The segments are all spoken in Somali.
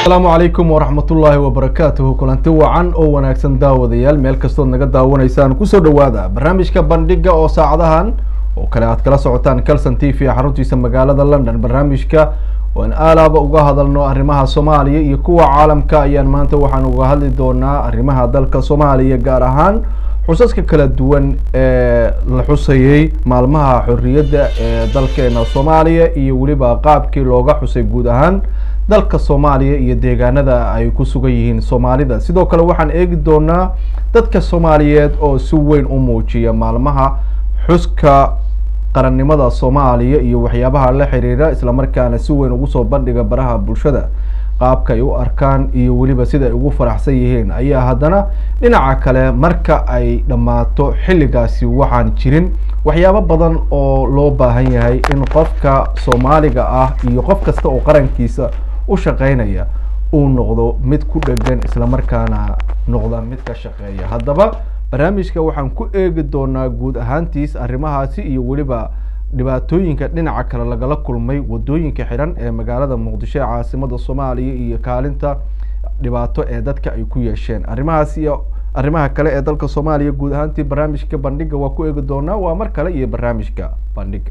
asalaamu calaykum waraxmatullaahi wabarakaatuhu kulanti wacan oo wanaagsan daawadayaal meel kastood naga daawanaysaan kusoo dhowaada barnaamijka bandhiga oo saacadahan oo kale aad kala socotaan calson t v xaruntiisa magaalada london barnaamijka oan aalaaba uga hadalno arrimaha soomaaliya iyo kuwa caalamka ayaan maanta waxaan uga hadli doonaa arrimaha dalka soomaaliya gaar ahaan xusaska kala duwan ee la xusayey maalmaha xorriyadda ee dalkeena soomaaliya iyo weliba qaabkii looga xusay guud ahaan dalka soomaaliya iyo deegaanada ay ku sugan yihiin soomaalida sidoo kale waxaan eegi doonaa dadka soomaaliyeed oo si weyn u muujiya maalmaha xuska qarannimada soomaaliya iyo waxyaabaha la xiriira islamarkaana si weyn ugu soo bandhiga baraha bulshada qaabka ay u arkaan iyo weliba sida ay ugu faraxsan yihiin ayaa haddana dhinaca kale marka ay dhammaato xilligaasi waxaan jirin waxyaabo badan oo loo baahan yahay in qofka soomaaliga ah iyo qof kasta oo qarankiisa u shaqeynaya uu noqdo mid ku dhegan islamarkaana noqda mid ka shaqeeya haddaba barnaamijka waxaan ku eegi doonaa guud ahaantiis arrimahaasi iyo weliba dhibaatooyinka dhinaca kale lagala kulmay wadooyinka xiran ee magaalada muqdisho ee caasimada soomaaliya iyo kaalinta dhibaato ee dadka ay ku yeesheen arrimahaas iyo arrimaha kale ee dalka soomaaliya guud ahaantii barnaamijka bandhiga waa ku eegi doonaa waa mar kale iyo barnaamijka bandhiga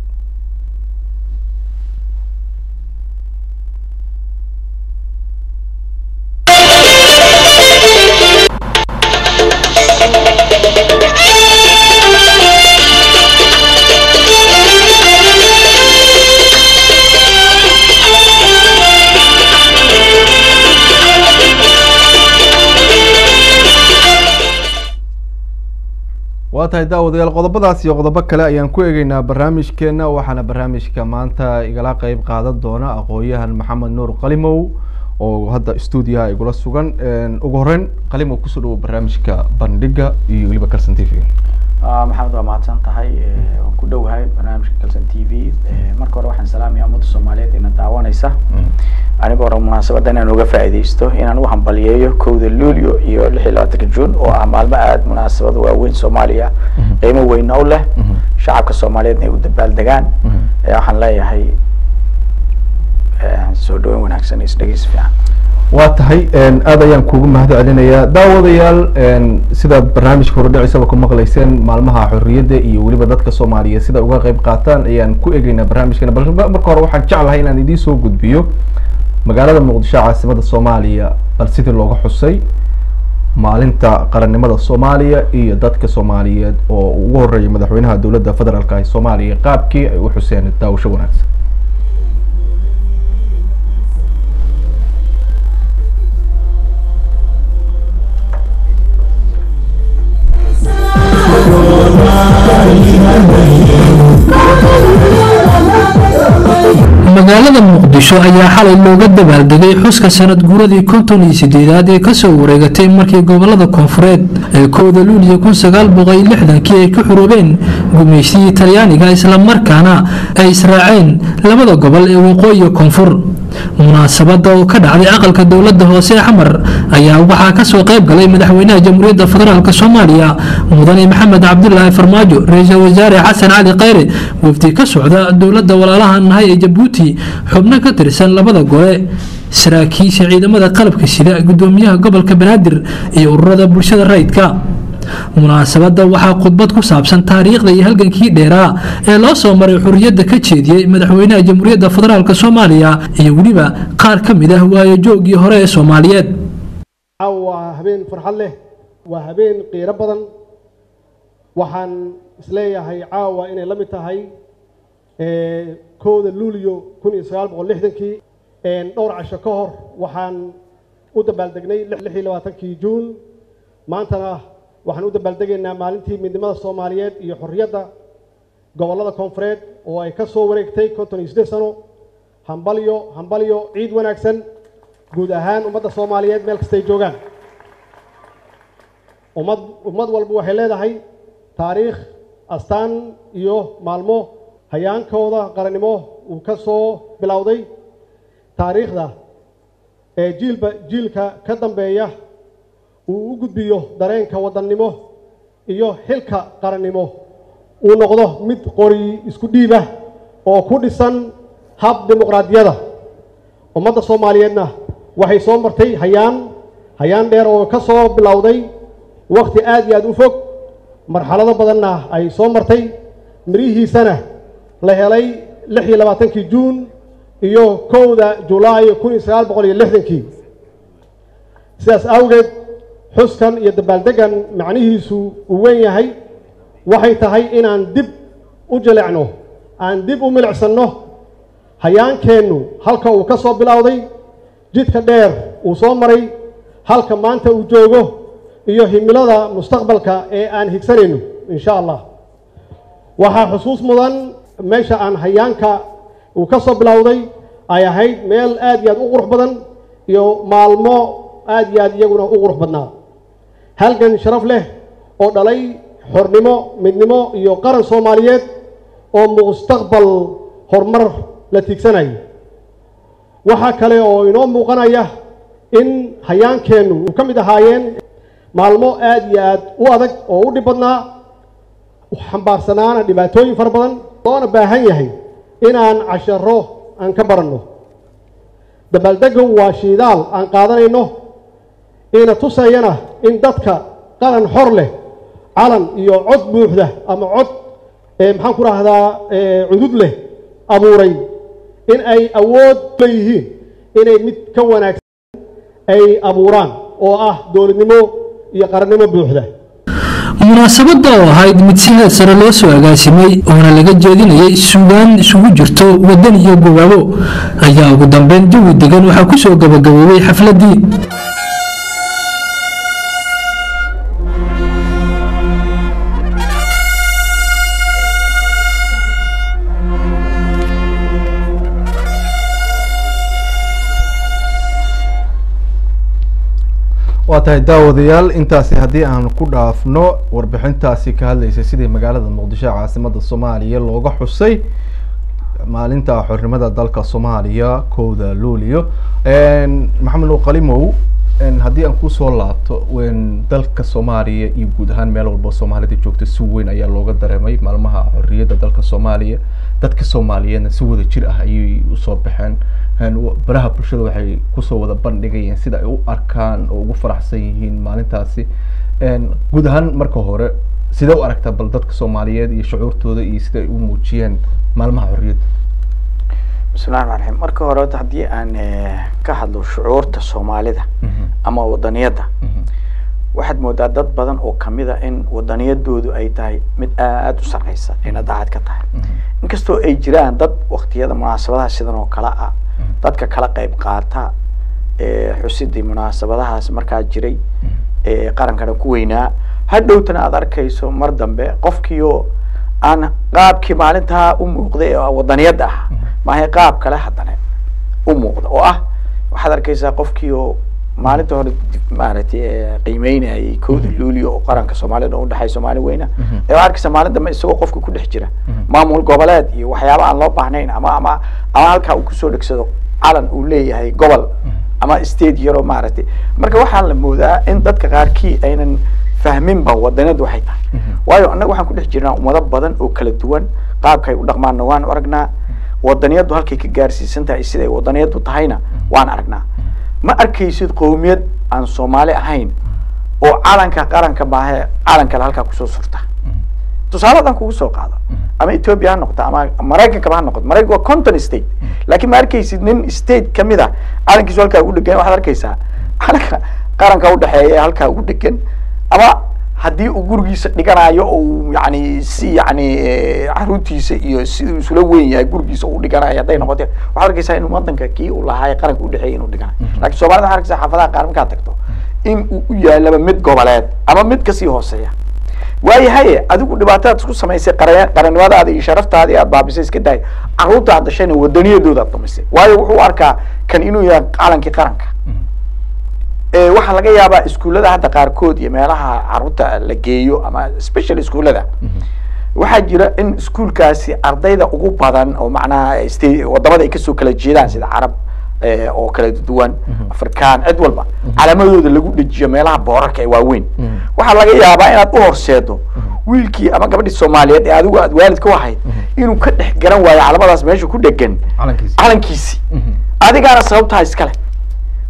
waa tahay daawadayaal qodobadaas iyo qodobo kale ayaan ku eegeynaa barnaamijkeena waxaana barnaamijka maanta igala qeyb qaadan doona aqoon-yahan maxamed nuur qalimow oo hadda stuudiyaha igula sugan ugu horeyn qalimow kusoo dhawo barnaamijka bandhiga iyo weliba calson t v maxamed waa mahadsan tahay waan ku dhowahay barnaamijka calson t v marka hore waxaan salaamaya ummadda soomaaliyeed ina daawanaysa anigoo hore munaasabadda inaan uga faa'iidaysto inaan u hambaliyeeyo kowda luulyo iyo lix iyo labaatanka juun oo ah maalmo aada munaasabad waaweyn soomaaliya qiimo weyna u leh shacabka soomaaliyeedna ay u dabaaldegaan waxaan leeyahay soo dhaweyn wanaagsan iyo isdhegeysi fiican waa tahay aad ayaan kuugu mahad celinayaa daawadayaal sidaad barnaamijka horedhicisaba ku maqlayseen maalmaha xorriyadda iyo weliba dadka soomaaliyeed sida uga qeyb qaataan ayaan ku egeynaa barnaamijkeena bal marka hore waxaan jeclahay inaan idiin soo gudbiyo magaalada muqdisho caasimada soomaaliya bal sidii looga xusay maalinta qarannimada soomaaliya iyo dadka soomaaliyeed oo ugu horeeyay madaxweynaha dowladda federaalka ee soomaaliya qaabkii ay u xuseen daawasho wanaagsan magaalada muqdisho ayaa xalay looga dabaaldegay xuska sanad guuradii konton iyo sideedaad ee kasoo wareegatay markii gobolada koonfureed ee kooda luuliya kun sagaal boqol iyo lixdankii ay ka xuroobeen gumaysiyii talyaaniga islamarkaana ay israaceen labada gobol ee waqooyi iyo koonfur munaasabada oo ka dhacday aqalka dowlada hoose ee xamar ayaa waxaa kasoo qayb galay madaxweynaha jamhuuriyadda federaalk soomaaliya mudane maxamed cabdulaahi farmaajo ra-iisul wasaare xasan cali khayre wafdi ka socda dowlada walaalaha nahay ee jabuuti xubno ka tirsan labada gole saraakiisha ciidamada qalabka sida gudoomiyaha gobolka banaadir iyo ururada bulshada rayidka munaasabada waxaa khudbad ku saabsan taariikhda iyo halgankii dheeraa ee loo soo maray xurriyadda ka jeediyey madaxweynaha jamhuuriyadda federaalk soomaaliya iyo weliba qaar ka mid ah waayo joogii hore ee soomaaliyeed waa habeen farxad leh waa habeen qiiro badan waxaan isleeyahay caawa inay la mid tahay kowda luuliyo kun iyo sagaal boqol lixdankii dhowr casho ka hor waxaan u dabaaldegnay lix iyo labaatankii juun maantana waxaan u dabaaldegaynaa maalintii midnimada soomaaliyeed iyo xorriyadda gobollada koonfureed oo ay ka soo wareegtay konton iyo siddeed sano hambalyo hambalyo ciid wanaagsan guud ahaan ummadda soomaaliyeed meel kastay joogaan ummad ummad walba waxay leedahay taariikh astaan iyo maalmo hayaankooda qarannimo uu ka soo bilowday taariikhda ee jiilba jiilka ka dambeeya uu u gudbiyo dareenka wadannimo iyo xilka qarannimo uu noqdo mid qori isku dhiibah oo ku dhisan hab dimuqraadiyada ummadda soomaaliyeedna waxay soo martay hayaan hayaan dheer oo ka soo bilowday wakti aad iyo aad u fog marxalado badanna ay soo martay mirihiisana la helay lix iyo labaatankii juun iyo kowda julaay kun iyo sagaal boqol iyo lixdankii sidaas awgeed xuskan iyo dabaaldeggan macnihiisu uu weyn yahay waxay tahay inaan dib u jilecno aan dib u milicsanno hayaankeennu halka uu ka soo bilowday jidka dheer uu soo maray halka maanta uu joogo iyo himilada mustaqbalka ee aan higsanayno insha allah waxaa xusuus mudan meesha aan hayaanka uu ka soo bilowday ay ahayd meel aad iyo aad u qurux badan iyo maalmo aad iyo aad iyaguna u qurux badnaa halgan sharaf leh oo dhalay xornimo midnimo iyo qaran soomaaliyeed oo mustaqbal horumar la tiigsanayo waxaa kale oo inoo muuqanaya in hayaankeennu uu ka mid ahaayeen maalmo aad iyo aad u adag oo u dhib badnaa xambaarsanaana dhibaatooyin fara badan loona baahan yahay inaan casharo aan ka baranno dabaaldegu waa shiidaal aan qaadanayno ina tusayana in dadka qaran xor leh calan iyo cod buuxda ama cod maxaan ku rahdaa cudud leh abuuray in ay awood leeyihiin inay mid ka wanaagsan ay abuuraan oo ah dowladnimo iyo qarannimo buuxda munaasabadda oo ahayd mid si heed sare loo soo agaasimay oona laga jeedinayay suugaan isugu jirto waddan iyo gobaabo ayaa ugu dambeyn jawi degan waxaa ku soo gabagaboobay xafladdii waa tahay daawadayaal intaasi haddii aan ku dhaafno warbixintaasi ka hadlaysa sidii magaalada muqdisho ee caasimada soomaaliya looga xusay maalinta xornimada dalka soomaaliya kowda luulio maxamed nuur qalimow haddii aan kusoo laabto dalka soomaaliya iyo guud ahaan meel walba soomaalida joogta si weyn ayaa looga dareemay maalmaha xorriyadda dalka soomaaliya dadka soomaaliyeedna si wada jir ah ayay usoo baxeen baraha bulshada waxay kusoo wada bandhigayeen sida ay u arkaan oo ugu faraxsan yihiin maalintaasi guud ahaan marka hore sidee u aragtaa bal dadka soomaaliyeed iyo shucuurtooda iyo sida ay u muujiyeen maalmaha xorriyadda bismillahi raxmaan raxiim marka hore horta haddii aan ka hadlo shucuurta soomaalida ama wadaniyadda waxaad moodaa dad badan oo kamida in wadaniyadoodu ay tahay mid aada u sarreysa ayna daacad ka tahay inkastoo ay jiraan dad waktiyada munaasabadaha sidan oo kale ah dadka kala qayb qaata xusidii munaasabadahaas markaa jiray qarankana ku weynaa hadhowtana aada arkayso mar dambe qofkiioo aan qaabkii maalintaa u muuqday ee wadaniyadda ah maahay qaab kale haddana u muuqda oo ah waxaad arkaysaa qofkii oo maalinta hore maaragtay qiimeynayay kowda luulio oo qaranka soomaalida udhexay soomaali weyna ee arkaysa maalin dambe isagoo qofka ku dhex jira maamul goboleed iyo waxyaaba aan loo baahnayn ama ama ama halkaa uu kusoo dhegsado calan uu leeyahay gobol ama state yaroo maaragtay marka waxaa la moodaa in dadka qaarkii aynan fahminba wadaniyaddu waxay tahay waayo annaga waxaan ku dhex jirnaa ummado badan oo kala duwan qaabkay u dhaqmaanna waan aragnaa wadaniyaddu halkay ka gaarsiisan tahay siday wadaniyaddu tahayna waan aragnaa ma arkaysid qowmiyad aan soomaali ahayn oo calanka qaranka maahe calan kale halkaa kusoo surta tusaaladan kugu soo qaado ama ethiopia ha noqoto ama maraykankaba ha noqoto maraykanka waa conton state laakiin ma arkaysid nin state kamid a calankiisu halkaa ugu dhegan waxaad arkaysaa calanka qaranka udhexeeya ee halkaa ugu dhegan ama haddii uu gurigiisa dhiganayo ou yani si yani caruurtiisa iyo siduu isula weyn yahay gurigiisa uu dhiganayo hadday noqote waxaad arkaysaa in wadanka kii uu lahaa qaranka udhexeeya inuu dhiganayo lakin somalida waxad arkaysaa xaafadaha qaar markaad tagto in uu u yaalaba mid goboleed ama mid kasii hooseeya waayahaye adigu dhibaatadaad isku samaysay qara qarannimadaada iyo sharaftaadii aad baabisay iska dahay caruurta aad dashayna wadaniyadooda aad dumisay waayo wuxuu arkaa kan inuu yahay calankii qaranka waxaa laga yaabaa iskuullada hadda qaarkood iyo meelaha caruurta la geeyo ama special iskuullada waxaa jira in iskuulkaasi ardayda ugu badan oo macnaha st wadamada ay kasoo kala jeedaan sida carab oo kala duwan afrikaan cid walba calaamadooda lagu dhejiyo meelaha boorarka ee waaweyn waxaa laga yaabaa inaad u horseedo wiilkii ama gabadhii soomaaliyeed ee adigu aad waalid ka ahayd inuu ka dhex garan waayo calamadaas meesha ku dhegan calankiisii adigaana sababtaha iskale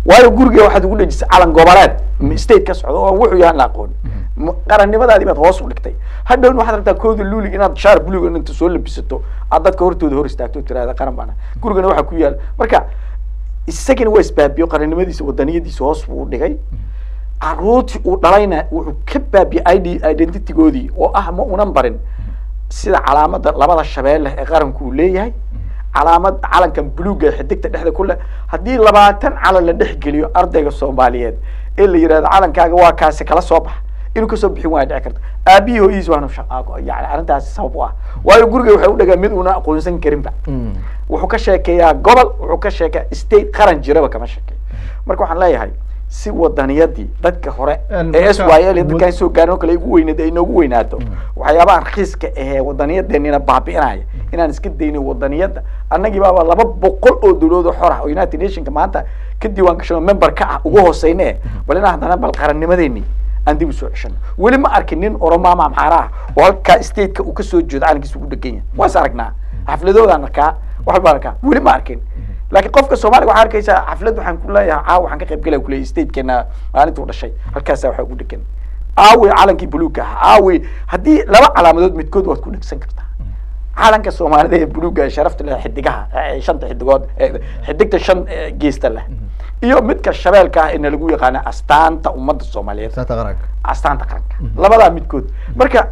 waayo guriga waxaad ugu dhejisay calan goboleed m- state ka socdo oo wuxuu yahan la aqoon M- qarannimadaadii baad hoos u dhigtay hadhowna waxaad rabtaa kooda luulig inaad shaar buluga inta soo labisato aad dadka hortooda hor istaagto oo tirahda qaran baana gurigana waxaa ku yaal marka isagana waa isbaabiyo qarannimadiisa wadaniyadiisa hoos buu u dhigay caruurtii uu dhalayna wuxuu ka baabiyey id identitygoodii oo ah ma unan barin sida calaamada labada shabeelle ee qaranku uu leeyahay calaamad calankan buluuga ee xidigta dhexda ku leh haddii labaatan calan la dhex geliyo ardayga soomaaliyeed ee la yidhahdo calankaaga waa kaasi kala soo bax inuu kasoo bixin waaya dhici karta aabihii hooyihiis waanu shaqaaqo yani arrintaasi sabab u ah waayo guriga waxay u dhagaa mid una aqoonsan karinba wuxuu ka sheekeeyaa gobol wuxuu ka sheekeeyaa state qaran jiraba kama sheekeeyo marka waxaan leeyahay si wadaniyadii dadka hore En ee s marka- y l dadkaan soo gaarin oo kale igu weyneed ay noogu weynaato waxyaabaha rakiiska ahee wadaniyadeenina baabi'inaya inaan iska dayno wadaniyadda annagii baaba laba boqol oo dowladood oo xor ah oo united nationka maanta ka diiwaan gashan oo member ka ah ugu hooseyne eh bal inaan haddana bal qarannimadeeni aan dib usoo ceshano weli ma arkin nin oromaama amxaara ah oo halkaa stateka uu kasoo jeedo calankiisa ugu dhegan yahay waa is aragnaa xafladoodaan arkaa wax baan arkaa weli ma arkin laakiin qofka soomaaliga waxaa arkaysaa xaflad waxaan ku leeyahay caawa waxaan ka qayb galaya kuleeyahay statekeena maalintuu dhashay halkaasaa waxaa ugu dhegan aawey calankii buluugga ah aawey haddii laba calaamadood midkood waad ku dhegsan kartaa calanka soomaalida ee buluugga ee sharafta leh xidigaha ee shanta xidigood ee xiddigta shan ee geesta leh iyo midka shabeelka ah ee nalagu yaqaana astaanta ummadda soomaaliyeed saata qaranka astaanta qaranka labadaa midkood marka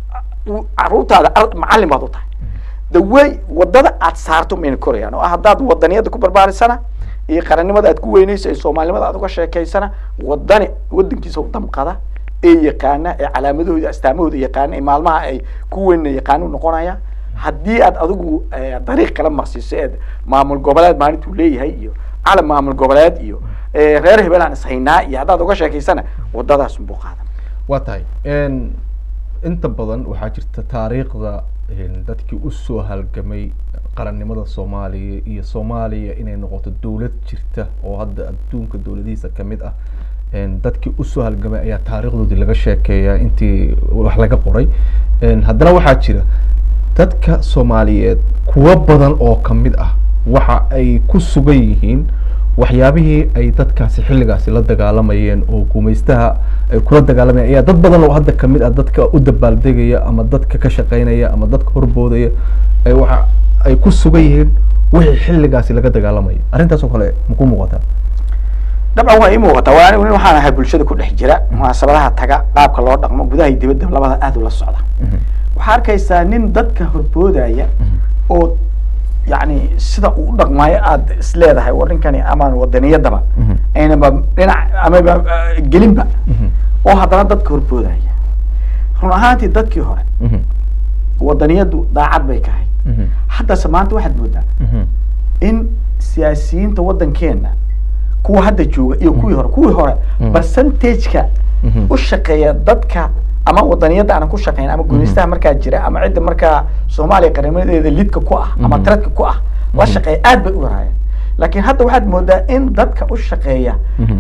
u- caruurtaada ar- macallin baad u tahay the way wadada aad saarto mayna korayaan oo ah haddaad wadaniyada ku barbaarisana iyo qarannimada aad ku weynayso ee soomaalinimada aad uga sheekaysana wadani wadankiisa u damqada ee yaqaana ee calaamadahooda astaamahooda yaqaana ee maalmaha ay ku weynna yaqaanu noqonaya haddii aad adigu eh, dariiq kala marsiiso ee maamul goboleed maalintuu leeyahay iyo calam maamul goboleed iyo eh, reer hebel aan ishaynaa iyo haddaad uga sheekaysana wadadaas unbuu qaadan waa tahay n inta badan waxaa jirta taariikhda n dadkii usoo halgamay qarannimada soomaaliya iyo soomaaliya inay noqoto dowlad jirta oo hadda adduunka dowladihiisa kamid ah n dadkii usoo halgamay ayaa taariikhdoodii laga sheekeeyaa intii wax laga qoray n haddana waxaa jira dadka soomaaliyeed kuwo badan oo kamid ah waxa ay ku sugan yihiin waxyaabihii ay dadkaasi xilligaasi la dagaalamayeen oo gumaystaha ay kula dagaalamayeen ayaa dad badan oo hadda kamid ah dadka u dabaaldegaya ama dadka ka shaqeynaya ama dadka horboodaya ay waxa ay ku sugan yihiin wixii xilligaasi laga dagaalamaya arrintaas oo kale maku muuqataa dabcan waa ii muuqataa waa anigu nin waxaan ahay bulshada ku dhex jira munaasabadaha taga qaabka loo dhaqmo gudaha iyo dibadda labada aad ula socda waxaa arkaysaa nin dadka horboodaya oo yani sida uu u dhaqmaayo aad is leedahay war ninkani amaan wadaniyadaba Mhm. aynaba dhinac amaba eh, gelinba oo haddana dadka horboodaya run ahaantii dadkii hore wadaniyaddu daacad bay ka ahayd haddase maanta waxaad moodaa in siyaasiyiinta waddankeena kuwa hadda jooga iyo kuwii hore kuwii hore Mhm. percentageka Mhm. u shaqeeya dadka ama wadaniyadda aanan ku shaqeyn ama gumaystaha markaa jira ama cidda markaa soomaaliya qarnimadeeda lidka ku ah ama Mhm. taradka ku ah la shaqeeya aad bay u yaraayeen laakiin hadda waxaad moodaa in dadka u shaqeeya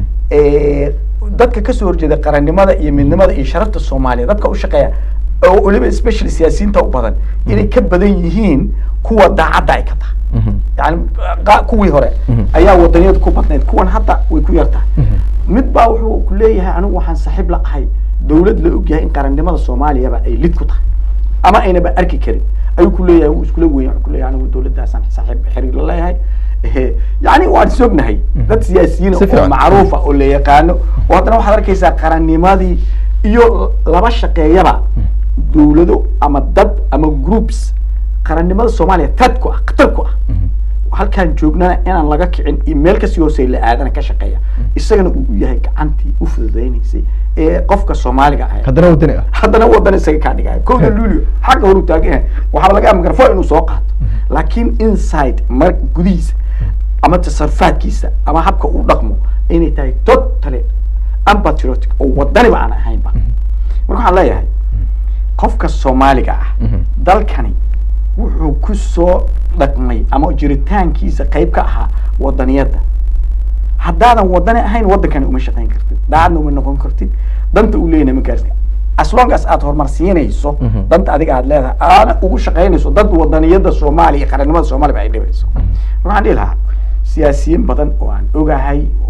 ee, dadka kasoo horjeeda qarannimada iyo midnimada iyo sharafta soomaaliya dadka u shaqeeya oo weliba especially siyaasiyiinta u badan inay ka badan yihiin kuwa daacadda ay ka tahay yani qa- kuwii hore Mhm. ayaa wadaniyada ku badnayd kuwan hadda way ku yar tahay Mhm. mid baa wuxuu ku leeyahay anigu waxaan saaxiib la ahay dowlad la ogyahay in qarannimada soomaaliyaba ay lid ku tahay ama aynaba arki karin ayuu ku leeyahay wuu iskula weyn wuxuu ku leeyahay anigu dowladdaasaan saaxiib xiriir la leeyahay Ehe, yani waan sognahay dad siyaasiyiin Si oo fiican. macruufa oo la yaqaano oo haddana waxaad arkaysaa qarannimadii iyo laba shaqeeyaba dowlado ama dad ama groups qarannimada soomaaliya tad ku ah khatar ku ah halkaan joognana inaan laga kicin iyo meel kasii hoosey la aadana ka shaqeeya isagana uu u yahay gacantii u fududeynaysay ee qofka soomaaliga ah haddana wadani ah haddana wadan isaga kaa dhigaya kowda luulio xagga horu taagan yahay waxaaba laga yaaba mikrofon inuu soo qaato laakiin inside mar gudihiisa ama tasarrufaadkiisa ama habka uu dhaqmo inay tahay totally unpatriotic oo wadaniba aan ahaynba marka waxaan leeyahay qofka soomaaliga ah Mhm. dalkani wuxuu ku soo dhaqmay ama jiritaankiisa qayb ka ahaa wadaniyadda haddaadan wadani ahayn waddankani uma shaqayn kartid daacadna uma noqon kartid danta uu leeyahay ma gaarsi as long as aad horumar siinayso Mhm. danta adiga aad leedahay aana ugu shaqaynayso dad wadaniyadda soomaaliya iyo qarannimada soomaaliya ba ay dhibayso waxaan dhihi lahaa siyaasiyiin badan oo aan ogahay oo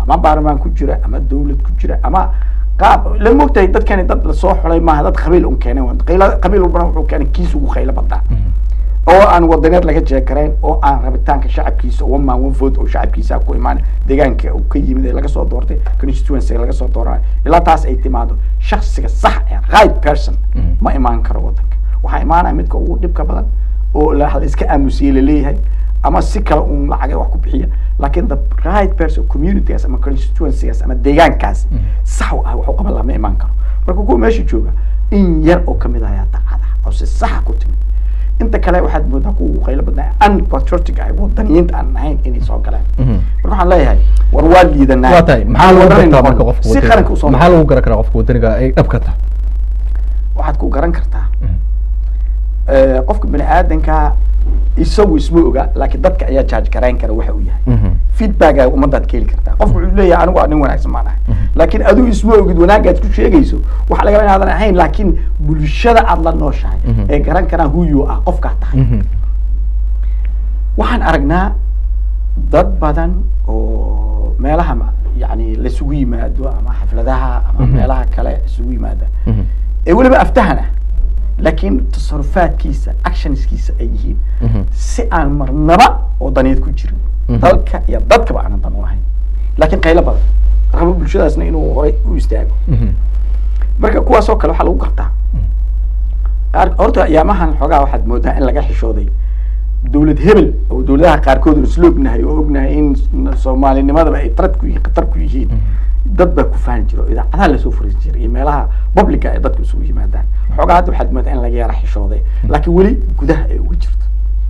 ama baarlamaan ku jira ama dawlad ku jira ama qaab la mogtahay dadkani dad lasoo xulay maaha dad qabiil un keenay waa. Qayla- qabiil walbana wuxuu keenay kiis ugu qaylo badnaa oo aan wadaneed laga jeekarayn oo aan rabitaanka shacabkiisa one man one vote oo shacabkiisa ku imaan deegaanka uu ka yimid ee laga soo doortay constituency laga soo dooranayo ilaa taas ay timaado shakhsiga sax ee right person ma imaan karo wadanka waxaa imaanaya midka ugu dhibka badan oo la la iska aamusiyey laleeyahay ama si kale un lacagay wax ku bixiya laakiin the right person communitygaas ama constituencygaas ama deegaankaas sax u ah wax u qaban laha ma imaan karo marka kuwa meesha jooga in yar oo kamid ah ayaa dacada oo si saxa ku timid inta kale waxaad moodaa kuwa ugu qaylo badnaa unpatriotic ah wadaniyiinta aan ahayn inay soo galeen marka waxaan leeyahay war waa liidanaa waa tahay maxaa lagu Wadanay gartaa noqon. marka qofka si qaranka usoo maxaa lagu garan karaa qofka wadaniga ay dhab ka tahay waxaad ku garan kartaa Eh, qofka bini aadanka isagu isma oga laakiin dadka ayaa judge garayn kara waxa uu yahay feedbacka ummadaad ka heli kartaa qofku wuxuu leeyahay anigu waa nin wanaagsan maan ahay laakiin adigu isma ogid wanaagaad ku sheegayso waxaa laga yaabaa inaadan ahayn laakiin bulshada aad la nooshahay Mhm. ee garan karaan who you are qofkaa tahay waxaan aragnaa dad badan oo meelaha ma- yani laisugu yimaado ama xafladaha ama Mhm. meelaha kale isugu yimaada ee weliba aftahan ah laakiin tasarufaadkiisa actionskiisa ay yihiin si aan marnaba wadaniyeed ku jirin Mhm. dalka iyo dadkaba aanan dan u ahayn laakiin qaylo badan rabo bulshadaasna inuu horay u istaago marka kuwaasoo kale waxaa lagu gartaa qaar- horta ayaamahan xoogaa waxaad moodaa in laga xishooday dowlad hebel oo dowladaha qaarkood aan isla ognahay oo ognahay in s- soomaalinimadaba ay tarad ku yihiin khatar ku yihiin dad baa ku faani jira oo idaacadaha lasoo furisan jiray iyo meelaha publica ay dadku isugu yimaadaan xoogaa hadda waxaad moodaa in laga yara xishooday laakiin weli gudaha ay uga jirto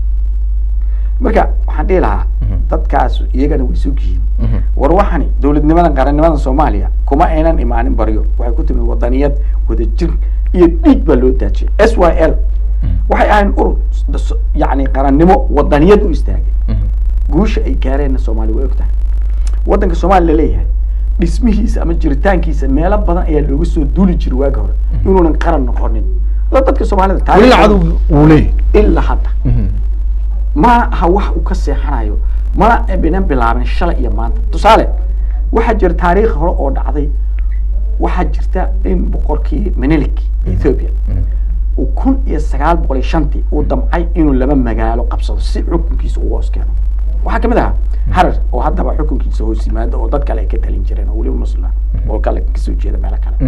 marka waxaan dhihi lahaa Mhm. dadkaas iyagana way sug yihiin war waxani dowladnimadan qarannimadan soomaaliya kuma aynan imaanin baryo waxay ku timid wadaniyad wadajir iyo dhiig baa loo daajiyay s y l waxay ahayn urur s- s- yacni qarannimo wadaniyad u istaagay guusha ay gaareenna soomaaliya way ogtahay waddanka soomaaliya laleeyahay dhismihiisa ama jiritaankiisa meelo badan ayaa looga soo duuli jiray waagi hore inuunan qaran noqonin la dadka soomaalida weli taariikhda- cadow uu leeyahay ilaa hadda ma aha wax uu ka seexanayo mana binan bilaabin shalay iyo maanta tusaale waxaa jira taariikh hore oo dhacday waxaa jirta in boqorkii menelik ethiopia uu kun iyo sagaal boqol iyo shantii uu damcay inuu laba magaalo qabsado si xukunkiisa ugu hoos keeno waxaa kamid ahaa harar oo haddaba xukunkiisa hoos yimaado oo dad kale ay ka talin jireen oo weliba muslima oo kale kasoo jeeda meelo kale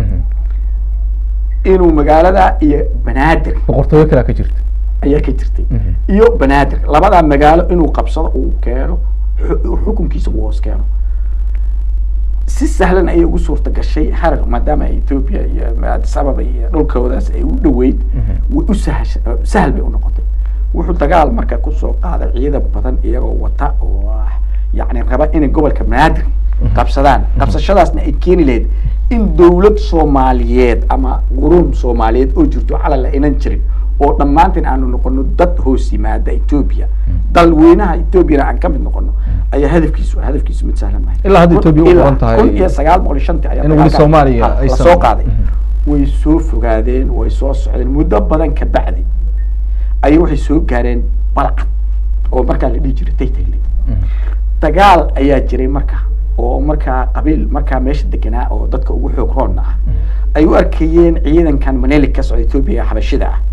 inuu magaalada iyo banaadir boqortooyo kalea ka jirta ayaa ka jirtay Mhm. iyo banaadir labadaa magaalo inuu qabsado uu keeno xu- xukunkiisa uu hoos keeno si sahlan ayay ugu suurta gashay harar maadaama ethiopia iyo addis ababa iyo dhulkoodaas ay u dhoweyd Mhm. way u sahasha sahal bay u noqotay wuxuu dagaal marka kusoo qaaday ciidan badan iyagoo wata oo ah yacni raba inay gobolka banaadir qabsadaan qabsashadaasna ay keeni lahayd in dowlad soomaaliyeed ama quruun soomaaliyeed oo jirto calal la inan jirin oo dhammaantiin aanu noqono dad hoos yimaada ethiopia dalweynaha ethoopiana aan ka mid noqono ayaa hadafkiisu hadafkiisu mid sahlan mahay Ilaa hadda Ethiopia u Ilaa qoran tahay- kun iyo sagaal boqol iyo shantii ayaa in weli dagaalka- Soomaaliya ha, la aysan- soo qaaday Mhm. way soo fogaadeen way soo socdeen muddo badan ka bacdi ayay waxay soo gaareen balcad oo markaa la dhihi jiray taytagle dagaal ayaa jiray marka oo markaa qabiil markaa meesha deganaa oo dadka ugu xoog roonna ah ay u arkayeen ciidankan manelik ka socda ethiopia ee xabashida ah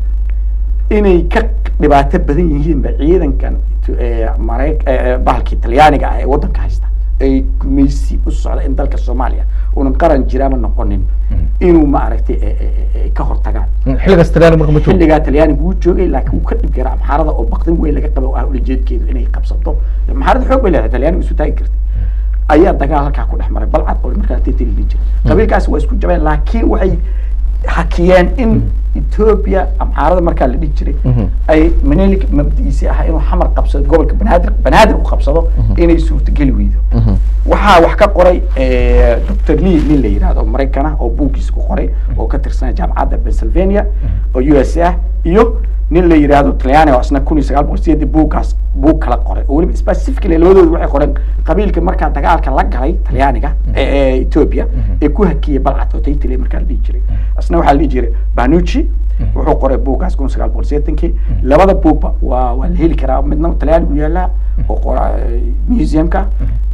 inay ka dhibaato badan yihiinba ciidankan eh, Marey- eh, eh, bahalkii talyaaniga ah ee waddanka haysta ay gumaysi u socda in dalka soomaaliya uunan qaran jiraama noqonin inuu ma aragtay eh, eh, eh, eh, ka hortagaan xilligaas talyaani marka ma joogo xilligaa talyaanigu wuu joogay laakiin wuu ka dhib garaa amxaarada oo baqdin weyn laga qaba oo ah ulajeedkeedu inay qabsato amxaarada xoog bay leedahay talyaanigu isu taagi kartay ayaa dagaal halkaa ku dhex maray balcad oo markaa teteli dhihi jiray qabiilkaasi waa isku jabeen laakiin waxay hakiyeen in ethiopia amxaarada markaa la dhihi jiray Mhm. ay menelik mabdiisi ahaa inuu xamar qabsado gobolka banaadir banaadir u qabsado inay suurtageli weydo waxaa wax ka qoray eh, dr lee nin la yidhahdo maraykana oo buuggiisa ku qoray oo ka tirsanaya jaamacadda pennsylvania oo u s ah iyo nin la yidhahdo talyaani oo isna kun iyo sagaal boqol sideedii buuggaas buug kala qoray oo weliba specifically labadoodu waxay qoreen qabiilka markaa dagaalka la galay talyaaniga ee ee ethiopia ee ku hakiyey balcad oo taytile markaa la dhihi jiray isna waxaa la dhihi jiray banucci wuxuu qoray buuggaas kun sagaal boqol sideetankii labada buugba waa waa la heli karaa midna talyaanigu yaalaa oo qora museumka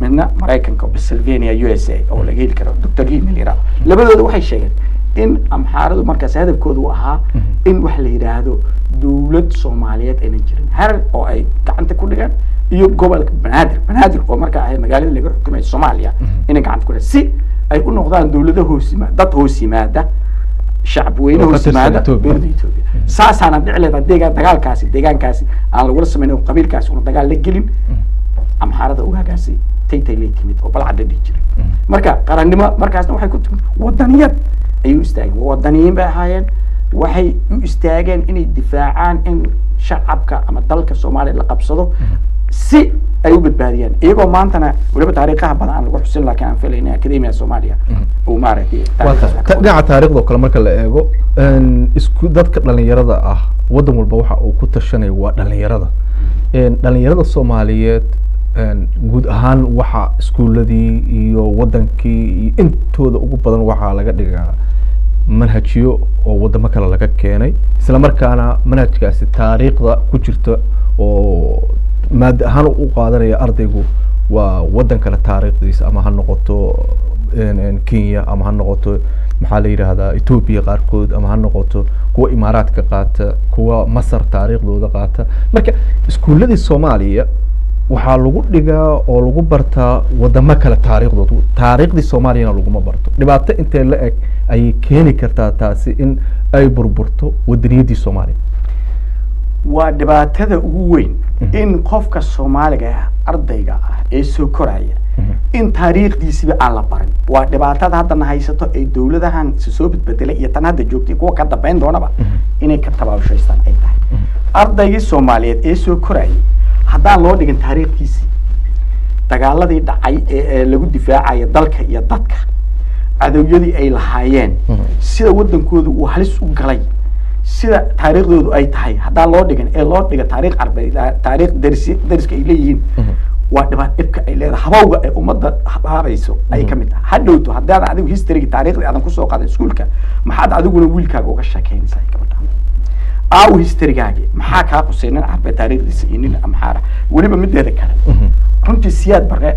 midna maraykanka pennsylvania u s a oo laga heli karo dr lee milira labadooda waxay sheegeen in amxaaradu markaas hadafkooda u ahaa in wax la yidhaahdo dowlad soomaaliyeed aynan jirin harar oo ay gacanta ku dhigaan iyo gobolka banaadir banaadir oo markaa ahay magaalada laga xukumay soomaaliya inay gacanta ku dhigaan si ay u noqdaan dowlado hoos yimaada dad hoos yimaada shacab weyne Oo ka hoos tirsan yimaada Ethiopia. dowladda Ethiopia saasaana dhici leeda deegaan dagaalkaasi deegaankaasi aan lagula samayn oo qabiilkaasi una dagaal la gelin amxaarada ugaagaasi taytay lay timid oo balcadda dhihi jiray marka qarannimo markaasna waxay ku timid wadaniyad ayay u istaageen wadaniyiin bay ahaayeen waxay u istaageen inay difaacaan in shacabka ama dalka soomaaliya la qabsado si ay u badbaadiyaan iyagoo maantana weliba taariikhaha badan aan lagu xusin laakiin aan filayna akademiya soomaaliya uu maaragtay waa taariikhdaas tahay ka Ta- dhinaca taariikhda oo kale marka la eego een, isku dadka dhalinyarada ah wadan walba waxa uu ku tashanayo waa dhalinyarada Een, dhalinyarada soomaaliyeed een, guud ahaan waxa iskuuladii iyo wadankii iyo intooda ugu badan waxaa laga dhigaa manhajyo oo wadamo kale laga keenay isla markaana manhajkaasi taariikhda ku jirta oo maada ahaan u qaadanaya ardaygu waa wadan kale taariikhdiisa ama ha noqoto een, een, kenya ama ha noqoto maxaa la yidhaahdaa ethiopia qaarkood ama ha noqoto kuwa imaaraadka qaata kuwa masar taariikhdooda qaata marka iskuuladii soomaaliya waxaa lagu dhigaa oo lagu bartaa wadamo kale taariikhdood taariikhdii soomaaliyana laguma barto dhibaato intee la eg ayay keeni kartaa taasi in ay burburto wadaniyaddii soomaaliya waa dhibaatada ugu weyn in qofka soomaaliga ah ardayga ah ee soo koraya in taariikhdiisiba aan la barin waa dhibaatada haddana haysato ay dowladahan is soo bedbedelay iyo tan hadda joogtay kuwa ka dambeyn doonaba inay ka tabaabushaystaan ay tahay ardaygii soomaaliyeed ee soo korayay haddaan loo dhigin taariikhdiisii dagaaladii dhacay ee ee lagu difaacaya dalka iyo dadka cadowyadii ay lahaayeen sida wadankooda uu halis u galay sida taariikhdoodu ay tahay haddaan loo dhigin ee loo dhiga taariikh carbeed taariikh dersi deriska ay leeyihiin waa dhibaat dhibka ay leedahay habowga ay ummadda haabayso ayay ka mid tahay hadhowto haddaadan adigu historyga taariikhdii aadan kusoo qaadan iskuulka maxaad adiguna wiilkaaga uga sheekeynaysaa gabadha aawo historygaagi maxaa kaa qusay nin carbeed taariikhdiisa iyo nin amxaara weliba mideeda kale runtii siyaad barre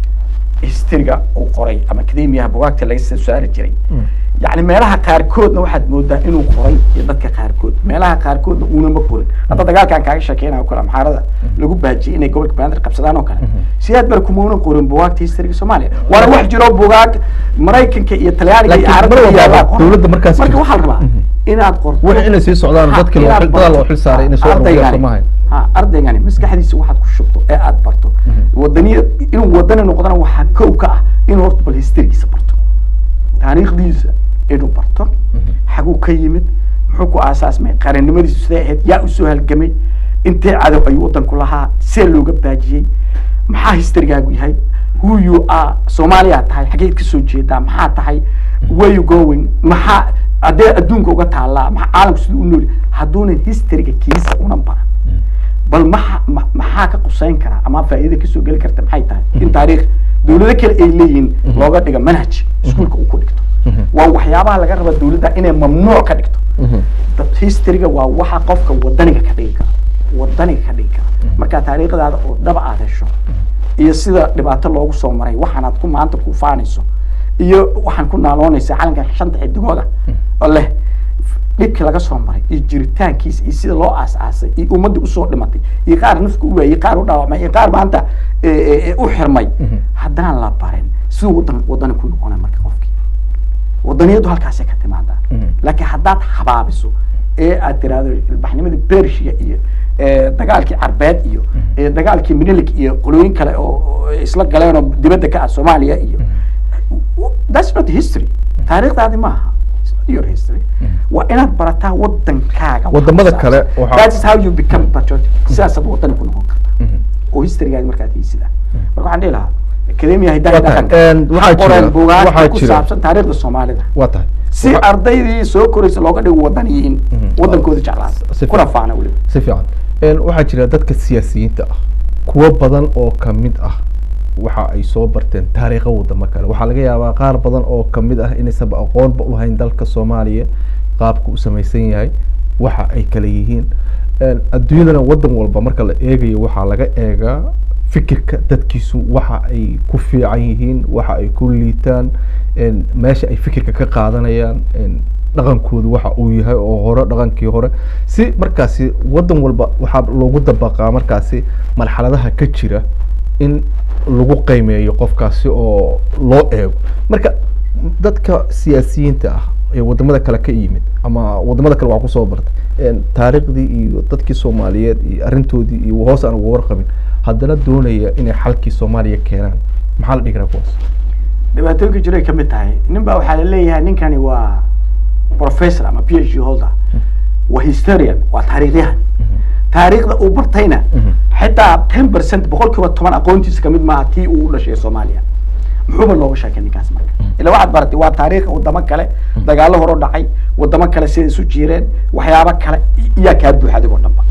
historyga uu qoray ama academiyaha bugaagta laga soo saari jiray yacni meelaha qaarkoodna waxaad moodaa inuu qoray iyo dadka qaarkood meelaha qaarkoodna uunama qorin hadda dagaalkan kaaga sheekeynayo kale amxaarada lagu baajiyay inay gobolka banaadir qabsadaan oo kale siyaad bar kumaunan qorin bugaagta historyga soomaaliya waana wax jiro bugaag maraykanka iyo talyaaniga iyo Laakiin carabta mar iyo walba ayaa qoran. dowladda markaas marka jirta. waxaa la rabaa inaad qorto wixii inay sii socdaan Ha, dadkii loo inaad xil- dadaal loo barto. xil saaray inay soo Ha, ururiyaan ardaygani- Soomaaliya. ha, ardaygani maskaxdiisa waxaad ku shubto ee aad barto wadaniya inuu wadani noqdana waxaa kow ka ah inuu horta bal historygiisa barto taariikhdiisa inuu barto xaguu ka yimid muxuu ku aasaasmay qarannimadiisu siday ahayd yaa usoo halgamay intee cadow ayuu wadanku lahaa see looga baajiyey maxaa historygaagu yahay who you are soomaaliyaa tahay xageed kasoo jeedaa maxaa tahay where you going maxaa haddee adduunka uga taallaa maxaa caalamku siduu u nool yahay? hadduunan historyga kiisa unan baran bal maxa ma- maxaa ka quseyn kara ama faa'iida kasoo geli karta maxay tahay in taariikh dowlado kale ay leeyihiin looga dhiga manhaj iskuulka uu ku dhigto waa waxyaabaha laga raba dowladda inay mamnuuc ka dhigto dad- historyga waa waxa qofka wadaniga ka dhigi kara wadaniga ka dhigi kara markaa taariikhdaada oo dhaba aad hesho iyo sida dhibaato loogu soo maray waxaanaad ku maanta ku faanayso iyo waxaan ku naaloonaysa calanka shanta xidigooda oo leh dhibkii laga soo maray iyo jiritaankiisa iyo sida loo aas-aasay iyo ummadda usoo dhimatay iyo qaar nafka u waayey qaar u dhaawacmay iyo qaar maanta e, e, e, u xirmay haddaan la barin siduu wadan wadani ku noqonay marka qofkii wadaniyadu halkaasay ka timaadaa laakiin haddaad habaabiso ee aad tiraahdo ilbaxnimadii bershia iyo ee, dagaalkii carbeed iyo ee, dagaalkii minilik iyo qolooyin kale oo oo isla galeen oo dibadda ka ah soomaaliya iyo that's not history taariikhdaadi maaha It's not your history waa inaad barataa wadankaaga waxa Wadamada ku kale saabsan. waxaa- that is how you become patriotic sidaasaad wadani ku noqon karta oo historygaadi markaad haysidaa marka waxaan dhihi lahaa academia hidaha Waa tahay, dhaqanka een, waxaa ha qoreen jira- buugaagta waxaa ku jira- saabsan taariikhda soomaalida waa tahay si Waxa- ardaydii soo koraysa looga dhigo wadaniyiin wadankooda Si jeclaada fiican. kuna faana weliba si fiican Een, waxaa jira dadka siyaasiyiinta ah kuwo badan oo kamid ah waxa ay soo barteen taariikha wadamo kale waxaa laga yaabaa qaar badan oo kamid ah inaysanba aqoonba ulahayn dalka soomaaliya qaabka u samaysan yahay waxa ay kala yihiin Een, adduunyadana wadan walba marka la eegayo waxaa laga eegaa fikirka dadkiisu waxa ay ku fiican yihiin waxa ay ku liitaan een, meesha ay fikirka ka qaadanayaan een, dhaqankoodu waxa uu yahay oo hore dhaqankii hore si markaasi wadan walba waxaa loogu dabaqaa markaasi marxaladaha ka jira in lagu qiimeeyo qofkaasi oo loo eego marka dadka siyaasiyiinta ah ee wadamada kale ka yimid ama wadamada kale waa kusoo bartay een, taariikhdii iyo dadkii soomaaliyeed iyo arrintoodii iyo hoos aan uga warqabin haddana doonaya inay xalkii soomaaliya keenaan maxaa la dhihi karaa kuwaas dhibaatooyinka jiro ay kamid tahay nin baa waxaa laleeyahay ninkani waa professor ama p h d holder waa historian waa taariikhyahan taariikhda uu bartayna Mhm. xitaa ten percent boqol kiiba toban aqoontiisa kamid maaha tii uu u dhashay soomaaliya muxuuba looga sheekay ninkaas marka ila waxaad baratay waa taariikh wadamo kale dagaalo horo dhacay wadamo kale siday isu jiireen waxyaabo kale i- iyaa kaa buuxa adigoo dhanba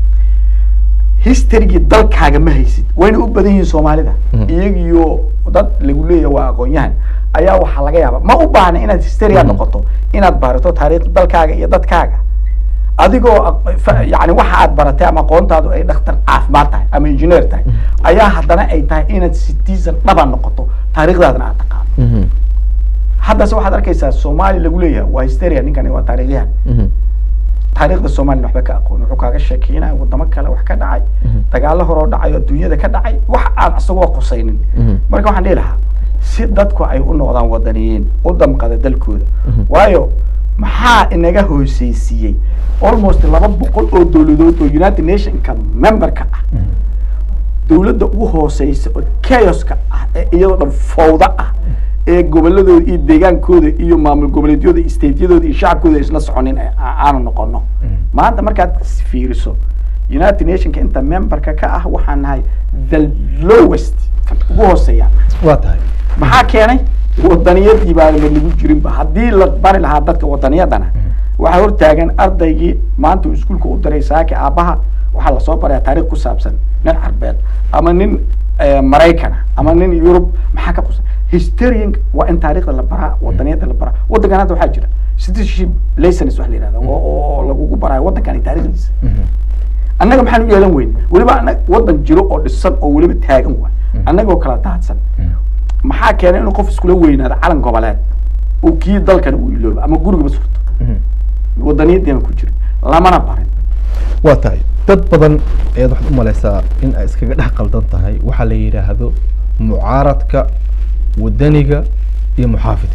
historygii dalkaaga ma haysid wayna u badan yihiin soomaalida Mhm. iyagiyo dad lagu leeyahay waa aqoon-yahan ayaa waxaa laga yaaba ma u baahna inaad historia noqoto inaad barato taariikh dalkaaga iyo dadkaaga adigoo aq- fa- yani waxa aad baratay ama aqoontaadu ay dhakhtar caafimaad tahay ama engineer tahay ayaa haddana ay tahay inaad citizen dhaba noqoto taariikhdaadana aad taqaano haddase waxaad arkaysaa soomaali lagu leeyahay waa hysteria ninkani waa taariikhyahan taariikhda soomaliya waxba ka aqoon wuxuu kaaga sheekeynaya wadamo kale wax ka dhacay Mhm. dagaalo horoo dhacay oo adduunyada ka dhacay wax aan isagoo qusaynin Mhm. marka waxaan dhihi lahaa si dadku ay u noqdaan wadaniyiin u damqada dalkooda Mhm. waayo maxaa inaga hooseysiiyey almost laba boqol oo dowladood oo united nationka memberka ah dowladda ugu hooseysa oo chaoska ah ee iyadoo dhan fawda ah ee goboladooda iyo deegaankooda iyo maamul goboleedyada iyo stateyadooda iyo shacabkooda isla soconin ee aa- aanu noqono maanta markaad is fiiriso united nationka inta memberka ka ah waxaan nahay the lowest kan ugu hooseeya waa tahay maxaa keenay wadaniyadii baa ma lagu jirinba haddii la bari lahaa dadka wadaniyadana waxaa hortaagan ardaygii maanta uu iskuulka u diray saaki aabbaha waxaa lasoo baraya taariikh ku saabsan nin carbeed ama nin eh, maraykana ama nin yurub maxaa ka qusan historian waa in taariikhda la baraa wadaniyada la baraa wadankan hadda waxaa jira citizenship license wax la yihahda oo oo lagugu baraayo waddankani taariikhdiisa annaga maxaan u yeelan weyn weliba anag wadan jiro oo dhisan oo weliba taagan waay annagoo kala daadsan maxaa keenay inuu qof iskula weynaado calan goboleed uu kii dalkan uu iloobo ama gurigaba surto wadaniyadeena ku jira lamana barin waa tahay dad badan ayaad waxaad u malaysaa in ay iskaga dhex qaldan tahay waxaa la yidhaahdo mucaaradka wadaniga iyo muxaafidka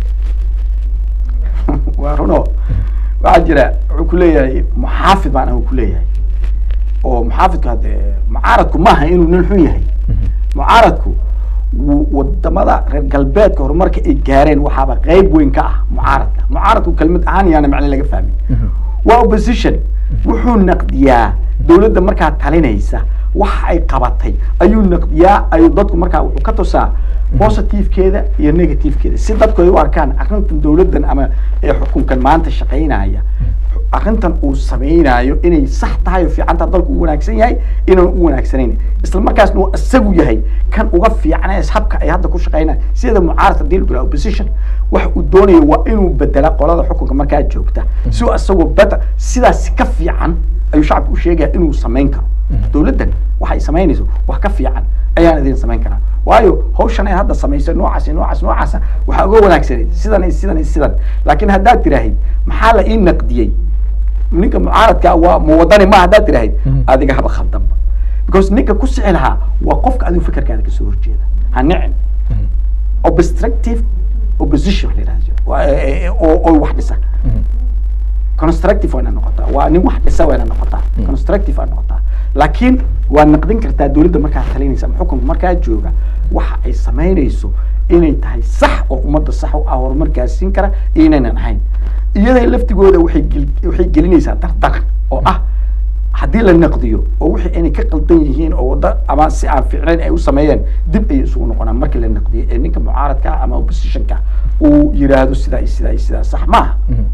waa runo waxaa jira wuxuu kuleeyahay muxaafid baan anigu kuleeyahay oo muxaafidku hadde mucaaradku maaha inuu nin xun yahay mucaaradku wu- wadamada reer galbeedka horumarka ay gaareen waxaaba qeyb weyn ka ah mucaaradka mucaaradku kelmad ahaan yaana macne laga fahmin waa opposition wuxuu naqdiyaa dowladda markaa talinaysa waxa ay qabatay ayuu naqdiyaa ayuu dadku markaa wuxuu ka tusaa positivekeeda iyo negativekeeda si dadku ay u arkaan arrintan dowladdan ama ee xukunkan maanta shaqaynaya arrintan uu samaynayo inay sax tahay oo fiican tahay dalku u wanaagsan yahay inaan u wanaagsanayn isla markaasna uu isagu yahay kan uga fiican ee habka ay hadda ku shaqaynaya sida mucaaradka hadii la yidhaha opposition waxa uu doonaya waa inuu bedela qolada xukunka markaa joogta si uu isagoo beta sidaas ka fiican ayuu shacabka u sheegaya inuu samayn karo dowladdan waxay samaynayso wax ka fiican ayaan idin samayn karaa waayo hawshan ay hadda samaysay noocaas iyo noocaas noocaasa waxaa uga wanaagsaneyd sidan iyo sidan iyo sidan laakiin haddaad tiraahid maxaa la ii naqdiyey ninka mucaaradka waa muwadani ma haddaad tiraahid Mhm. adiga haba khaldanba because ninka ku sixi lahaa waa qofka adigu fikirkaada kasoo horjeeda ha nicin obstructive opposition la yidhahdo Waa, eh, eh, oo oo wax dhisa constructive waa ina noqotaa waa nin wax dhisa waa ina noqotaa constructive waa noqotaa laakiin waa naqdin kartaa dowladda markaa talinaysa ama xukunka markaa jooga waxa ay samaynayso inay tahay sax oo ummadda sax u ah horumar gaarsiin kara iyo inaynan ahayn iyaday laftigooda waxay gel- waxay gelinaysaa dardar oo ah haddii la naqdiyo oo wixii inay ka qaldan yihiin oo wadda ama si aan fiicnayn ay u sameeyeen dib ayay isugu noqonaan markii la naqdiyo ee ninka mucaaradka ah ama oppositionka uu yiraahdo sidaa iyo sidaa iyo sidaa sax maaha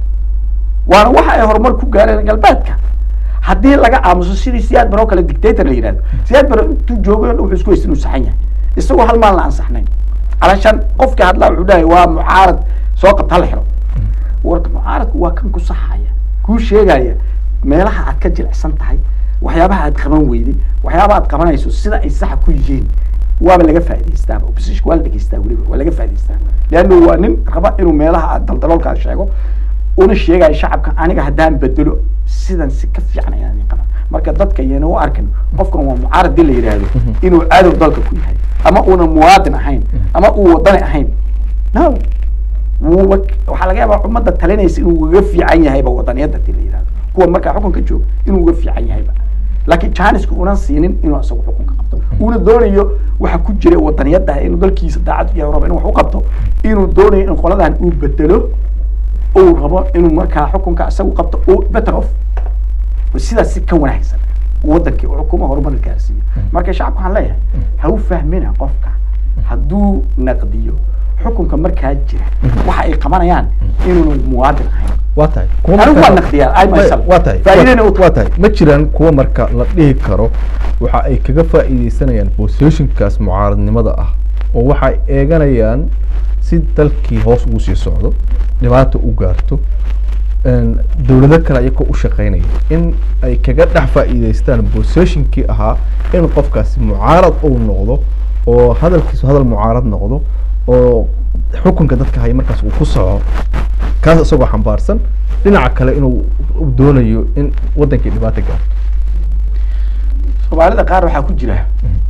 waana waxa ay horumar ku gaareen galbeedka haddii laga aamuso sidii siyaad baroo kale dictator la yidhahdo siyaad baro intuu joogay o dhan wuxuu isku haysta inuu saxan yahay isagoo hal maalin la ansaxnayn calashaan qofka hadlaa wuxuu dhahay waa mucaarad soo qabta la xiro warka mucaaradku waa kan ku saxaya kuu sheegaya meelaha aad ka jilicsan tahay waxyaabaha aad qaban weyday waxyaabaha aad qabanayso sida ay saxa ku yihiin waaba laga faa'idaystaa opposition waa la dhegeystaa weliba waa laga faa'idaystaa leanno waa nin raba inuu meelaha aad daldaloolkaa sheego una sheegayo shacabka aniga haddaan bedelo sidan si ka fiican ayaan idin qaban marka dadka iyana u arkin qofkan waa mucaarad dii la yidhaahdo inuu cadow dalka ku yahay ama uuna muwaadin ahayn ama uu wadani ahayn no wuuba waxaa laga yaabaa ummadda talinaysa inuu uga fiican yahayba wadaniyadda dii la yidhahdo kuwa markaa xukunka jooga inuu uga fiican yahayba laakiin janiska unan siinin inuu isagu xukunka qabto uuna doonayo waxa ku jira wadaniyadda inuu dalkiisa daacad iyo rabo inuu wax u qabto inuu doonayo in qoladan uu bedelo uu rabo inuu markaa xukunka isagu qabto oo better off sidaas si ka wanaagsan wadankii xukuma horumar gaarsiiyo marka shacabka waxaan leeyahay ha u fahmina qofka hadduu naqdiyo xukunka markaa jira waxa ay qabanayaan inuuna muwaadin ahayn waa tahay kuwa Anigu marka- waan naqdiyaa, I myself. waa tahay Faa'iidana waa- u- waa tahay ma jiraan kuwa marka la dhihi karo waxa ay kaga faa'iideysanayaan positionkaas mucaaradnimada ah oo waxay eeganayaan si dalkii hoos ugu sii socdo dhibaata u gaarto een, dowlado kale ayagoo u shaqeynaya in ay kaga dhex faa'iideystaan positionkii ahaa in qofkaasi mucaarad uu noqdo oo hadalkiisu hadal mucaarad noqdo oo xukunka dadka haya markaas uu ku soco kaas isagoo xambaarsan dhinaca kale inuu uu doonayo in wadankii dhibaata gaarto soomaalida qaar waxaa ku jira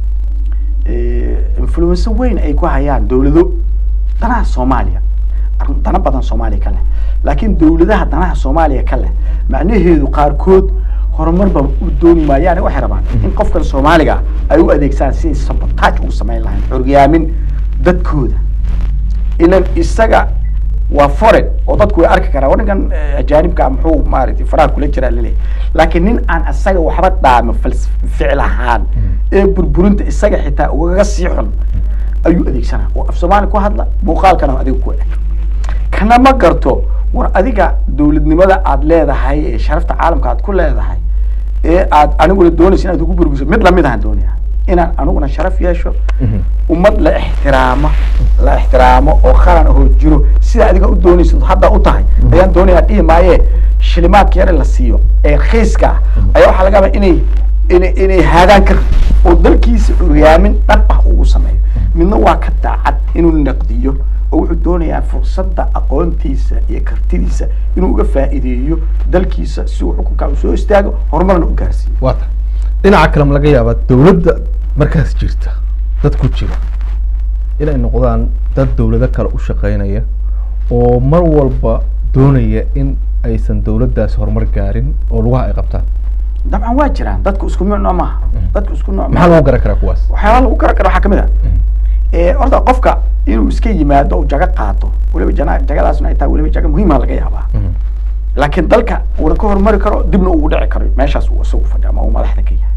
influence weyn ay ku hayaan dowlado danaha soomaaliya arrin dana badan soomaaliya ka leh laakiin dowladaha danaha soomaaliya ka leh macnaheedu qaarkood horumarba u dooni maayaan waxay rabaan in qofkan soomaaliga ay u adeegsaan siday sabotaaj ugu samayn lahayn xoryaamin dadkooda ilan isaga waa foreign oo dadku way arki karaa ninkan eh, ajaanibka ah muxuu maaragtay faraha kula jiraa laleeyahay laakiin nin aan isaga waxba dhaama fals- ficil ahaan ee burburinta isaga xitaa ugaga sii xun ayuu adeegsanaa oo af soomaali ku hadla muuqaalkana adiga ku eg kana ma garto war adiga dowladnimada aad leedahay ee sharafta caalamka aad ku leedahay ee aad aniguna doonaysa inaad ugu burbuso mid lamid ahaan doonaya inaan aniguna sharaf yeesho ummad la ixtiraamo la ixtiraamo oo qaran ahoo jiro sida adiga u doonaysid hadda u tahay ayaan doonayaa dhihi maaye shilimaadka yare la siiyo ee khiiska ah ayaa waxaa laga yaabaa inay inay inay haadaan ka rabto oo dalkiisa curyaamin dhab ah ugu sameeyo midna waa ka daacad inuu naqdiyo oo wuxuu doonayaa fursadda aqoontiisa iyo kartidiisa inuu uga faa'iideeyo dalkiisa si uu xukunka u soo istaago horumarna u gaarsiiyo waa tahay dhinaca kale ma laga yaabaa dowladda markaas jirta dad ku jira inay noqdaan dad dowlado kale u shaqeynaya oo mar walba doonaya in aysan dowladdaasi horumar gaarin oo lugaha ay qabtaan dabcan waa jiraan dadku isku nooc maaha dadku isku nooc maxaa lagu garan karaa kuwaas waxyaaba lagu garan karo waxaa kamid ah ee horta qofka inuu iska yimaado uu jago qaato weliba jana jagadaasna ay tahay weliba jago muhiima laga yaabaa laakiin dalka uuna ka horumari karo dibna uu dhici karo meeshaas uu isagu fadhi ama uu madaxda ka yahay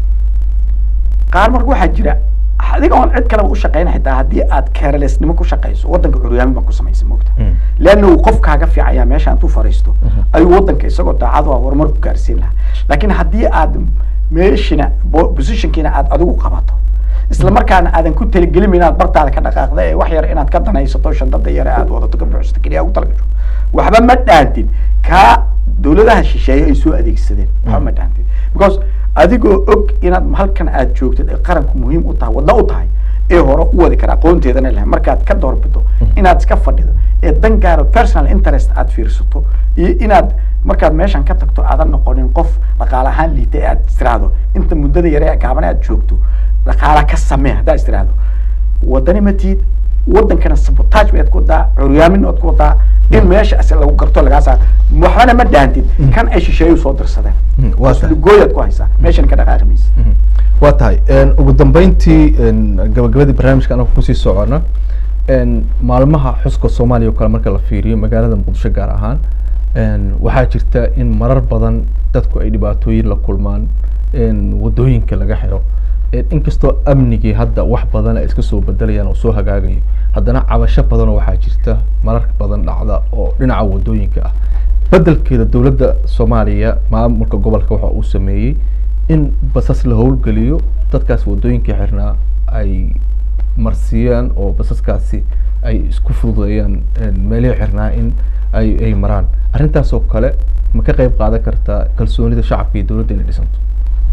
qaar marka waxaa jira adiga oon cid kaleba u shaqeyn xitaa haddii aad carelessnimo ku shaqeyso wadanka curyaamin baa ku samaysa mogta leanna uu qof kaaga fiicaya meesha intuu fariisto ayuu wadanka isagoo daacad u ah horumar ku gaarsiin lahaa laakiin haddii aad meeshina bo- positionkiina aad adigu qabato isla markaana aadan ku talagelin inaad bartaada ka dhaqaaqda ee wax yar inaad ka danaysato shandada yare aad wadato ka buuxsato keliya ugu talagasho waxba ma dhaantid kaa dowladaha shisheeye ay soo adeegsadeen waxba ma dhaantid because adigoo og inaad halkan aad joogtid ee qaranku muhiim u tahay wadna u tahay ee hore u wadi kara aqoonteedana leh markaad ka doorbido inaad iska fadhido ee dan gaaro personal interest aad fiirsato iyo inaad markaad meeshan ka tagto aadan noqonin qof dhaqaale ahaan liita ee aad istiraahdo inta muddada yare ee gaaban aad joogto dhaqaala ka samee haddaad istiraahdo wadani matid wadankana sabotage baad ku wadaa curyaamin waad ku wadaa in meesha as lagu garto lagaa saar waxbana ma dhaantid kan ay shisheeyu soo dirsadeen Mm, waa tahay. gooyaad ku haysaa meeshan ka dhaqaaqi maysa waa tahay een, ugu dambeyntii een, gabagabadii barnaamijka anaga kusii socona een, maalmaha xuska soomaaliya oo kale marka la fiiriyo magaalada muqdisho gaar ahaan een, waxaa jirta in marar badan dadku ay dhibaatooyin la kulmaan een, wadooyinka laga xiro een, inkastoo amnigii hadda wax badan ay iska soo bedelayaan oo soo hagaagayo haddana cabasho badanoo waxaa jirta marar badan dhacda oo dhinaca wadooyinka ah bedelkeeda dowladda soomaaliya maamulka gobolka waxa uu sameeyey in basas la howlgeliyo dadkaas wadooyinkii xirnaa ay marsiiyaan oo basaskaasi ay isku fududeeyaan een, meelihii xirnaa in ay ay maraan arrintaas oo kale ma ka qayb qaadan kartaa kalsoonida shacabka iyo dowladda inay dhisanto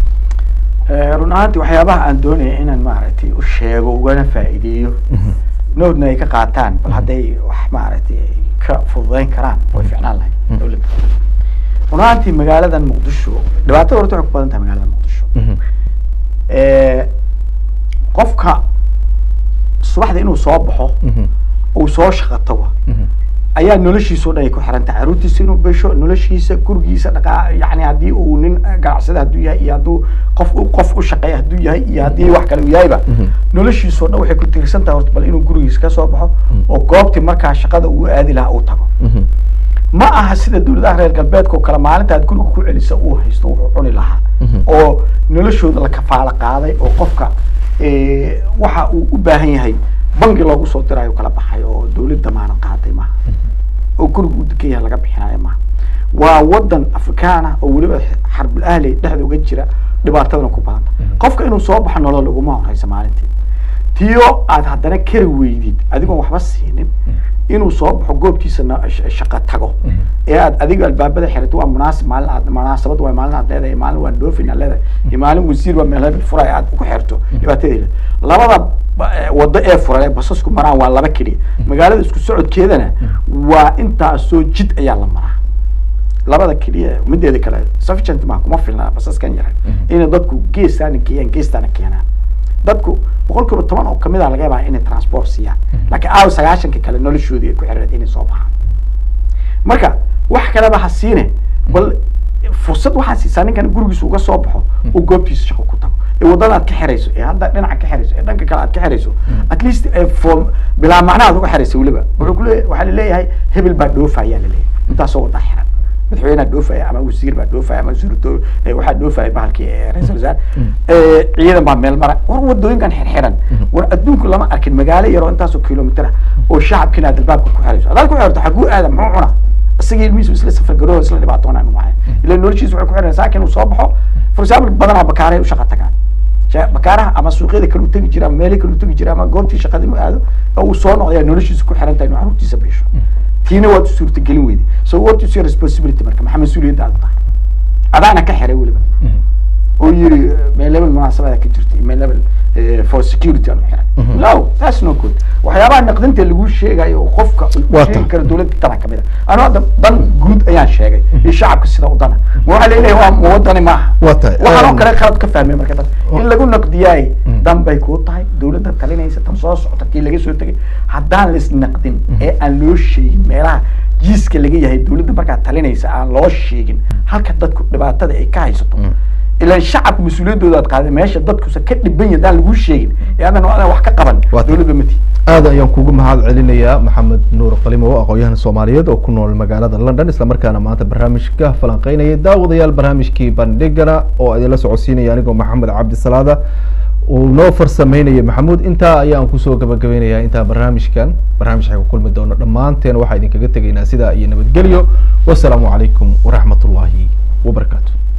Eh, run ahaantii waxyaabaha aan doonaya inaan maaragtay u sheego ugana faa'iideeyo noodna ay ka qaataan bal hadday wax maaragtay ay ka fududeyn karaan way ficnaan lahayd Mhm. dowladda run ahaantii magaaladan muqdisho dhibaatada horta waxay ku badan tahay magaalada muqdisho Mhm. Eh, qofka subaxda inuu soo baxo Mhm. uu soo shaqo tago Mhm. ayaa noloshiisa o dhan ay ku xiran tahay caruurtiisa inuu besho noloshiisa gurigiisa dhaqaa yani haddii uu nin ganacsada hadduu yahay iyo hadduu qof u qof u shaqeeya hadduu yahay iyo haddii wax kale uu yahayba Mhm. noloshiisa o dhan waxay ku tiirsan tahay horta bal inuu gurigiisa ka soo baxo oo goobtii markaa shaqada uu aadi lahaa uu tago Mhm. ma aha sida dowladaha reer galbeedka oo kale maalinta aad guriga ku celisa uu haysto wuxuu cuni lahaa Mhm. oo noloshooda la kafaalo qaaday oo qofka eh, waxa uu u baahan yahay bangi loogu soo dirayo kala baxay oo dowlad damaanad qaaday maaha oo guriga uu degan yahay laga bixinayo maaha waa wadan afrikaan ah oo weliba xarbul ahli dhexda uga jira dhibaatadana ku badanta qofka inuu soo baxo nolol uguma horeysa maalintii tiyo aad haddana kari weydid adigoon waxba siinin inuu soo baxo goobtiisa na- sh- shaqo tago ee aad adiga albaabada xirato waa munaasib maalin aad munaasabad waa maalin aad leedahay maalin waa dhoofin aad leedahay iyo maalin wasiir waa meel hebel furay aad ku xirto dhibaatadeeda labada ba- eh, wado ee furan ee basasku maraan waa laba keliya magaalada isku socodkeedana waa intaasoo jid ayaa la maraa labada keliya mideeda kale sufficient ma kuma filna basaskan yaray inay dadku geestaana geeyaan geestaana keenaan dadku boqol kiiba toban oo kamid a laga yaabaa inay transport siiyaan laakiin aaw sagaashanka kale noloshoodii ay ku xiriireen inay soo baxaan marka wax kaleba ha siine bal fursad waxaa siisaa ninkan gurigiisa uga soo baxo oo goobtiisa shaqo ku tago ee waddada aad ka xirayso ee hadda dhinaca ka xirayso ee dhanka kale aad ka xirayso at least ee form bilaa macnaha aad uga xirayso weliba wuxuu ku leeyahay waxaa laleeyahay hebel baa dhoofaya laleeyahay intaasoo wadda xiran madaxweyneha dhoofaya ama wasiir baa dhoofaya ama wasiir waxaa dhoofaya bahalkii eh, ra-iisul wasaar Eh, ciidan baa meel mara war wadooyinkan xirxiran war adduunku lama arkin magaalo yaroo intaasoo kilomitir ah oo shacabkiina aad albaabka ku xirayso hadaad ku xirto xaguu aada muxuu cuna isaga ilmihiisu isla safar garooho isla dhibaatoonaan maahay ila noloshiisa waxay ku xiran saakin uu soo baxo for example badanaa bakaaray u shaqa tagaan Ja- bakaaraha ama suuqyada kale u tegi jira ama meelo kale u tegi jira ama goobtii shaqadii u aado oo uu soo noqdaya noloshiisa ku xiran tahay inuu caruurtiisa biisho tiina waad u suurtagelin weyday so what is your responsibility marka maxaa mas-uuliyadda aad tahay adaana ka xiray weliba oo yiri meel level munaasabada ka jirta iyo meel level eh, for security aan u xiray no that's no good waxyaabaha naqdinta lagu sheegayo oo qofka uu ku Waa sheegi tahay. karo dowladda dana kamid a anoo hadda dan guud ayaan sheegay iyo shacabka sida u dana ma waxaa leeyahay waa ma wadani maaha Waa tahay. waxaanoo Um, kale qalad ka fahmay marka dad in lagu naqdiyaay Mm. dan bay kuu tahay dowladda talinaysa tan soo socota kii laga soo tegay haddaan lais naqdin ee aan loo sheegin meelaha jiiska laga yahay dowladda markaa talinaysa aan loo sheegin halka dadku dhibaatada ay ka haysato Mm. ilaan shacabka mas-uuliyaddooda aad qaaday meesha dadkusa ka dhiban yahay haddaan laguu sheegin ee aadan aadan wax ka qaban Waa tahay. dowladda mati aad ayaan kugu mahad celinayaa maxamed nuur qalimow aqoon-yahan soomaaliyeed oo ku nool magaalada london islamarkaana maanta barnaamijka falanqeynaya daawadayaal barnaamijkii bandhigana oo idinla socodsiinaya anigoo maxamed cabdisalaada uu noo farsameynaya maxamuud intaa ayaan kusoo gabagabeynayaa intaa barnaamijkan barnaamij xay ku kulmi doono dhammaanteen waxaa idinkaga tegaynaa sidaa iyo nabadgelyo wasalaamu calaykum waraxmat ullaahi wabarakaatu